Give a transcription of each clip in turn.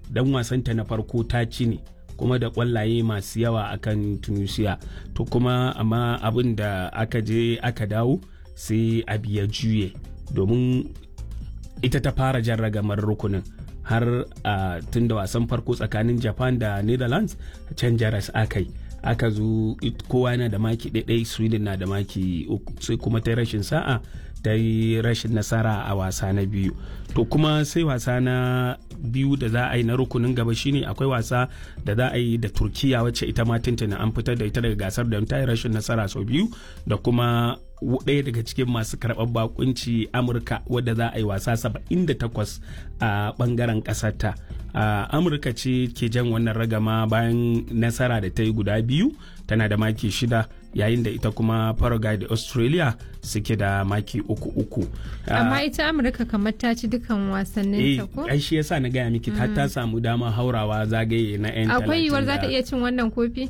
dan wasanta na farko ta ci ne kuma da kwallaye masu yawa akan tunisia to kuma amma abin da aka je aka dawo sai abu ya juye domin ita ta fara jan ragamar rukunin har a tun da wasan farko tsakanin japan da netherlands can jaras akai aka zo kowa yana da maki ɗaiɗai sweden na da maki sai kuma ta rashin sa'a ta yi rashin nasara a wasa na biyu to kuma sai wasa na biyu da za a yi na rukunin gaba shine akwai wasa da za a yi da turkiya wacce ita ma tuntuna an fitar da ita daga gasar da ta yi rashin nasara sau biyu da kuma ɗaya daga cikin masu karɓar bakunci amurka wadda za a yi wasa 78 a ɓangaren ƙasarta amurka ce ke jan wannan ragama bayan nasara da ta yi guda biyu tana da maki shida yayin da ita kuma paraguay da australia suke da maki uku uku amma ita amurka kamar ta ci dukan wasannin ta ko ai shi yasa na gaya miki ta ta samu dama haurawa zagaye na yan akwai yiwuwar za ta iya cin wannan kofi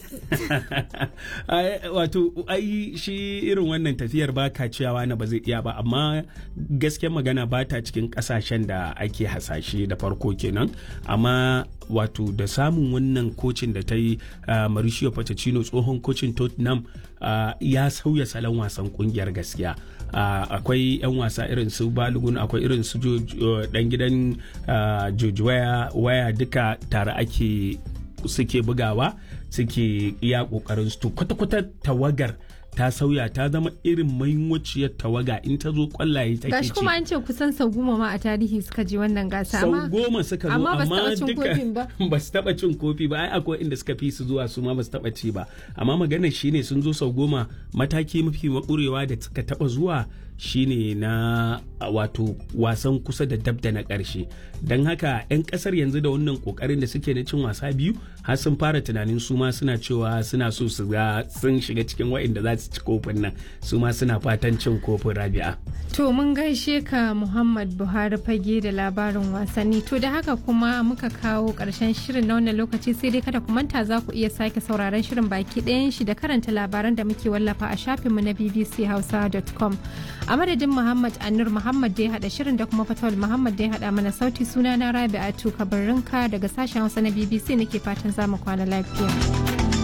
wato ai shi irin wannan tafiyar ba ka ciyawa na ba zai iya ba amma gaskiyar magana ba ta cikin kasashen da ake hasashe da farko kenan amma wato da samun wannan kocin da ta yi mauricio pochettino tsohon kocin tottenham ya sauya salon wasan kungiyar gaskiya akwai 'yan wasa irin su balogun akwai irin su dan gidan george waya duka tare ake suke bugawa suke iya kokarin su kwata-kwata tawagar ta sauya ta zama irin mahimmanciyar tawaga in ta zo kwallaye take gashi kuma an ce kusan sau goma ma a tarihi suka je wannan gasa sau goma suka zo amma duka ba su taba cin kofi ba ai akwai inda suka fi su zuwa su ma ba su taba ci ba amma maganar shine sun zo sau goma mataki mafi makurewa da suka taba zuwa shine na wato wasan kusa da dab da na ƙarshe don haka 'yan ƙasar yanzu da wannan ƙoƙarin da suke na cin wasa biyu har sun fara tunanin su ma suna cewa suna so su ga sun shiga cikin wa'inda za su ci kofin nan su ma suna fatan cin kofin rabi'a to mun gaishe ka muhammad buhari fage da labarin wasanni to da haka kuma muka kawo ƙarshen shirin na wannan lokaci sai dai kada ku manta za ku iya sake sauraron shirin baki ɗayan shi da karanta labaran da muke wallafa a shafinmu na bbchausa.com a madadin muhammad anur muhammad da ya hada shirin da kuma fatawal muhammad da ya hada mana sauti suna na rabi'atu kabarinka daga sashen hausa na bbc nake fatan zamu kwana lafiya